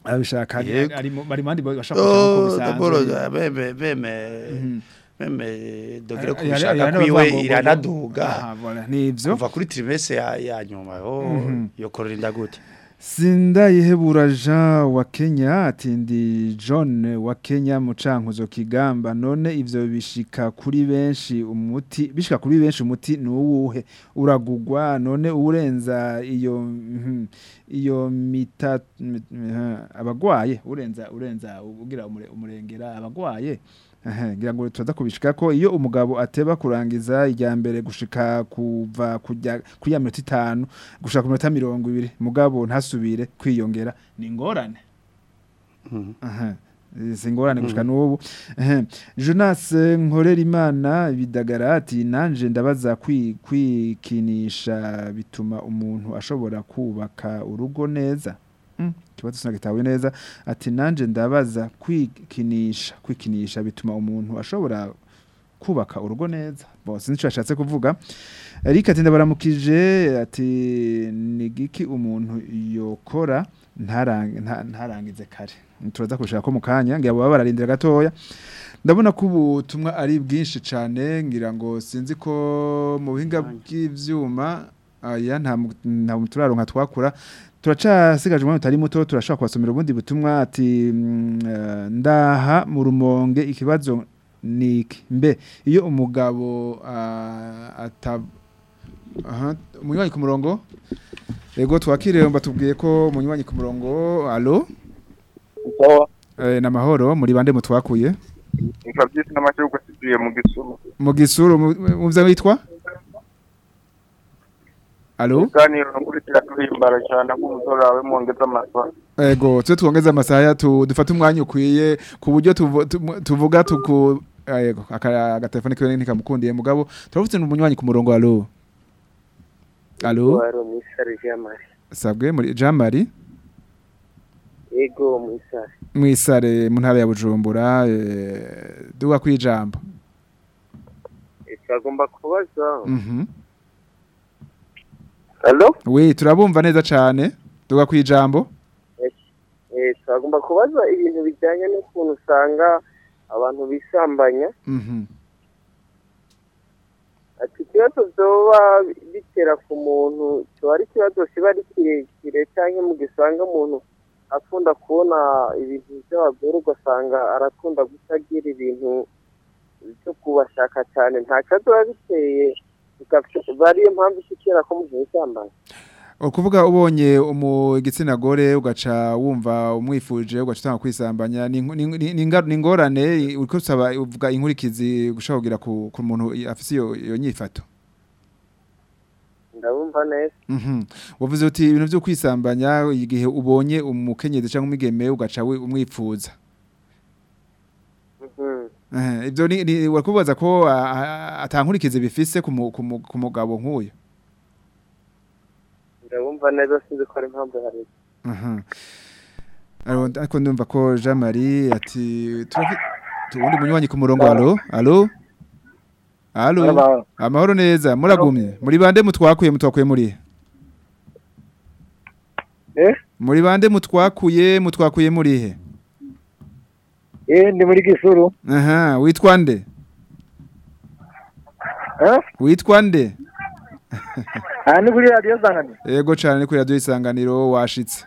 abishaka ari Yego. ari mu- bari mandi bashaka kuko Oh, daboro bisanzwe beme beme beme dogere Hari- hari- kubishaka hari kwiwe n'abavuga ngo- iranaduga Aha, voilà, nivyo kuva kuri trimese ya ya nyuma oh yokorera inda gute Sindayihebura Jean wa Kenya ati ndi John wa Kenya mu cankuzo kigamba none ivyo bishika kuri benshi umuti bishika kuri benshi umuti ni uwuhe uragugwa none urenza iyo mhm, iyo mita mit- mhm, abagwaye urenza urenza ugira umure- umurengera abagwaye Ehe, ngira ngo tuza kubishika ko iyo umugabo ateba kurangiza ijya mbere gushika kuva kujya kuri ya minota itanu gushaka ku minota mirongo ibiri mugabo ntasubire kwiyongera ni ingorane aha si ingorane gushika n'ubu Ehe. jonas eh, nkorera imana bidagara ati nanje ndabaza kwi- kwikinisha bituma umuntu ashobora kubaka urugo neza Mm, ikibazo sinagitawe neza ati nanje ndabaza kwikinisha kwikinisha bituma umuntu ashobora kubaka urugo neza bo sinzi icyo yashatse kuvuga Eric ati ndabaramukije ati ni giki umuntu yokora ntarange- nta- ntarangize kare turaza kushaka ko mu kanya ngira baba bararindira gatoya ndabona ko ubutumwa ari bwinshi cyane ngira ngo sinzi ko mu buhinga bw'ivyuma aya nta mu- nta turaronka twakura turacasigaje umwanya utari muto turashobora kubasomera ubundi butumwa ati mm, eh, ndaha mu rumonge ikibazo niki mbe iyo umugabo ah, ata aha umunywanyi ku murongo ego twakire mba tubwiye ko umunywanyi ku murongo alo sawa eh, na mahoro muri bande mutwakuye nka byisi n'amahirwe tugiye mu gisuru mu gisuru mu- muvyo witwa alo iganiro nkurikira turimbara cyane ko umusore wawe mwongeza amasaha ego twe twongeze amasaha tu dufate umwanya ukwiye ku buryo tuvu- tumu- tuvuga tuku ah, yego aka- agatelefone kiwe ntikamukundiye mugabo turafite umunywanyi ku murongo alo alo wari umusare jamari sabwe muri Jean Marie ego umusare mwisare mu ntara ya Bujumbura eh, duga kwijambo twagomba kubaza mhm halo we turabumva neza cane duga kwijambo Eh, twagomba kubaza ibintu bijyanye n'ukuntu usanga abantu bisambanya mhm ati ikibazo byoba bitera ku muntu kiba ari ikibazo kiba ari kirekire cyangwa mu gisanga umuntu akunda kubona ibintu by'abagore ugasanga arakunda kutagira ibintu byo kubashaka cyane nta kibazo biba biteye bikaba ariyo mpamvu ishikira ko umuntu yisambanya ukuvuga ubonye umu igitsina gore ugaca wumva umwifuje ugaca utanga kwisambanya ni inku- ni- ni- ni inga- ni ingorane uriko usaba uvuga inkurikizi gushaka kugira ku ku muntu afise iyo iyo nyifato ndabumva neza Mhm. Wavuze uti ibintu byo kwisambanya igihe ubonye umukenyezi cyangwa umwigeme ugaca we- umwifuza. Mhm. Eh ibyo ni ni- wakubaza ko ah, ah, atankurikize bifise ku mu- ku mu- ku mugabo nk'uyu. ndabumva neza sinzi ko ari impamvu hari Mhm. Aro- Ariko ndumva ko Jean Marie ati turafi tuwundi munywanyi ku murongo alo alo alo amahoro neza muragumye muri bande mutwakuye mutwakuye muri Eh? muri bande mutwakuye mutwakuye muri he eh ndi muri gisuru aha witwa nde eh witwa nde aha ni kuri radiyo zangane Ego cyane ni kuri radio isanganiro washitse.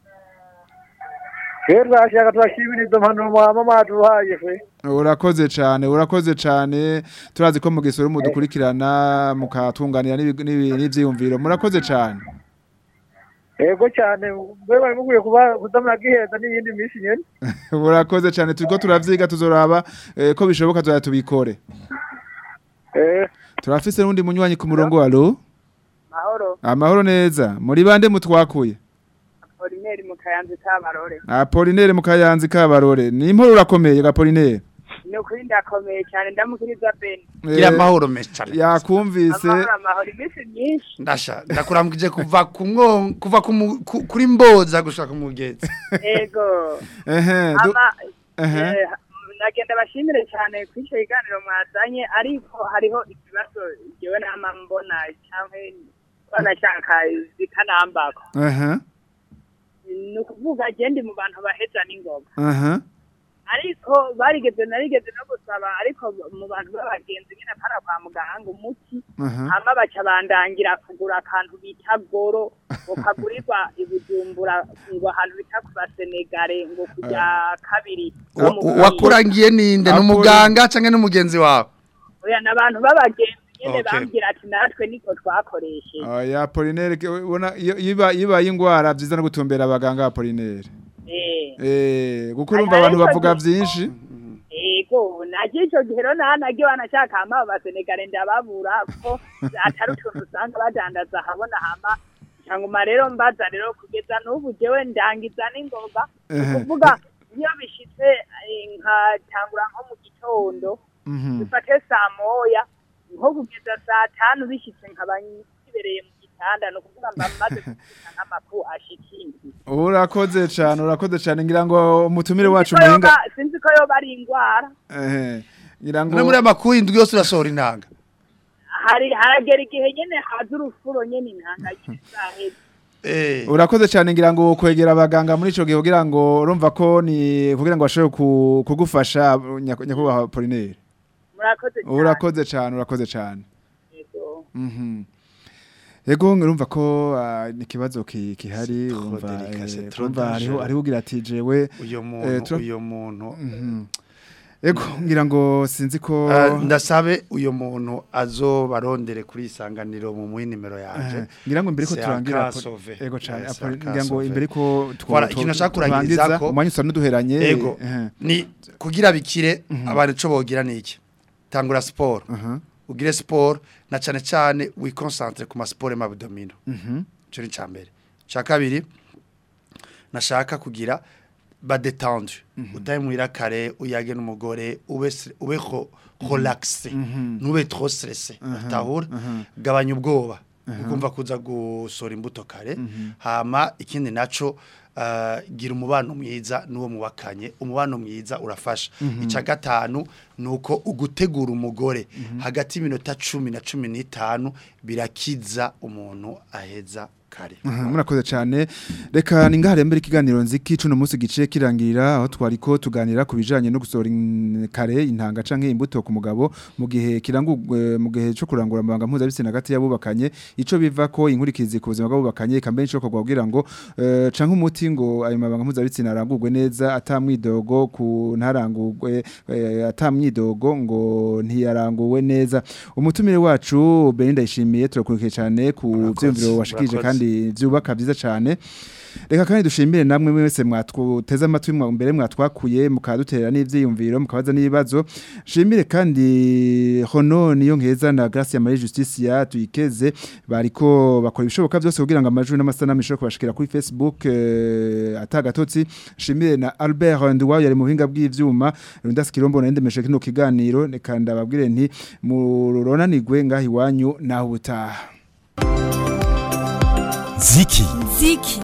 rero twashaka turashimira izo mpanuro mwaba mwaduhaye fe Urakoze cyane, urakoze cyane. Turazi ko mu gisoro mudukurikirana mukatunganira n'ibi- n'ibi- n'ivyiyumviro. Murakoze cyane. yego cyane mbe bari mukwiye kuba kudamura giheza n'iyindi minsi nyene Urakoze cyane turiko turavyiga tuzoraba eh, ko bishoboka tuza tubikore. eh Turafise n'undi munywanyi ku murongo alo. mahoro Amahoro neza. Muri bande mutwakuye. orineri mu kayanza cy'abarore Apolinere mukayanzi kabarore. Ni imporo urakomeye Apolinere. ni ukuri ndakomeye cyane ndamukiriza beni gira amahoro menshi cyane Yakumvise. amahoro amahoro iminsi myinshi ndasha ndakurambwije kuva ku mwo kuva ku mu- ku- kuri mboza gushaka ku mugezi ego Ehe. du- ama Ehe. eh, nagenda bashimire cyane kuri icyo kiganiro mwazanye ariko hariho ikibazo jewe nama mbona cyangwa banashaka zikanambako Ehe. ni ukuvuga agenda mu bantu baheza n'ingoga aha ariko barigeze narigeze no gusaba ariko mu bantu b'abagenzi nyine para kwa muganga umuti aha hama baca bandangira kugura akantu bita goro ngo kagurirwa i Bujumbura ngo ahantu bita ku basenegare ngo kujya kabiri Wa- no mu Burundi. wakurangiye ninde ni Akuri- umuganga cyangwa n'umugenzi wawe oya n'abantu b'abagenzi nyine Okay. bambwira ati natwe niko twakoresheje oya Apollinaire ke- ubona iyo iba ibaye ingwara byiza no gutumbera abaganga Apollinaire eh eh kuko urumva abantu bavuga byinshi Ego, naje ico gihe rero naha nagiye wanashaka hama abasenegare ndababura ko atari utuntu usanga badandaza habona hama cyangwa rero mbaza rero kugeza n'ubu jewe ndangiza n'ingoga Ehe. kuvuga iyo bishitse eh, nkatangura nko mu gitondo Mhm. bifate saa moya nko kugeza saa tanu bishitse nkaba nkibereye mu gitanda ni ukuvuga mba maze kuvuga nk'amakuru ashikindi urakoze cyane urakoze cyane ngira ngo umutumire wacu Sinzi ko muhinga yoba- sinzi ko yoba ari indwara ehe ngira ngo no muri amakuru indwi yose urasohora intanga hari haragera igihe nyene haza urufuro nyene intanga y'isahezi eh urakoze cyane ngira ngo kwegera abaganga muri ico gihe kugira ngo urumva ko ni kugira ngo bashobore ku- kugufasha nyako- nyakubahwa Apollinaire murakoze cyane urakoze cyane urakoze cyane Yego. Mhm. Ego urumva ko ah, ni ikibazo ki- kihari trop urumva délicat, c'est eh, trop urumva hariho dangereux. hariho ugira ati jewe uyo Eh, muntu tura- uyo muntu mhm. Ego ngira ngo sinzi ko Ah, ndasabe uyo muntu azobarondere kuri isanganiro mu muyi nimero yanje Eh, ngira ngo imbere ko C'est turangira un cas Apo- sauvé. ego cyane Eh, c'est Apo- un cas ngira ngo sauvé. imbere ko tw- Voilà, tw- ikintu nashaka turangiza, kurangiriza ko- umwanya usa n'uduheranye ego eh, ni kugira bikire abantu ico bogira niki tangura sport aha, ugire sport na cane cane wiconcentre ku ma sport m'abdomino mhm, cyo ni cambere ca kabiri nashaka kugira ba détendre utaye muhira kare uyage n'umugore ube stre- ube ho- relaxé ntube trop stressé utahura gabanya ubwoba ukumva kuza gusora imbuto kare hama ikindi naco uh, gira umubano mwiza n'uwo mubakanye umubano mwiza urafasha ica gatanu nuko ugutegura umugore hagati y'iminota cumi na cumi n'itanu birakiza umuntu aheza kare aha, murakoze cyane reka ningahare mbere ikiganiro nziki cuno munsi gice kirangirira aho twariko tuganira ku bijanye no gusohora in- kare intanga canke imbuto ku mugabo mu gihe kirangurwe mu gihe cyo kurangura amabanga mpuzabitsina hagati y'abubakanye ico biva ko inkurikizi ku buzima bw'abubakanye kambe nico kogwa kugira ngo eh, canke umuti ngo ayo mabanga mpuzabitsina arangurwe neza atamwidogo ku ntarangurwe eh, atamwidogo ngo ntiyaranguwe neza umutumire wacu Belinda yishimiye turakurikiye cyane ku Murakoze, vyumviro washikije murakoze. kandi vyubaka vyiza cyane reka kandi dushimire namwe mwese mwatuteze amatwi mwa mbere mwatwakuye mukaduterera n'ivyiyumviro mukabaza n'ibibazo shimire kandi hono niyo nkeza na Gracia Marie Justicia tuyikeze bariko bakora ibishoboka byose kugira ngo amajwi n'amasanamu ishobore kubashikira kuri Facebook eh, atagatotsi shimire na Albert Ndwayo yari mu buhinga bw'ivyuma Rundas Kirombo na ndemeshe kino kiganiro reka ndababwire nti muronanirwe ngaho iwanyu naho ubutaha ziki ziki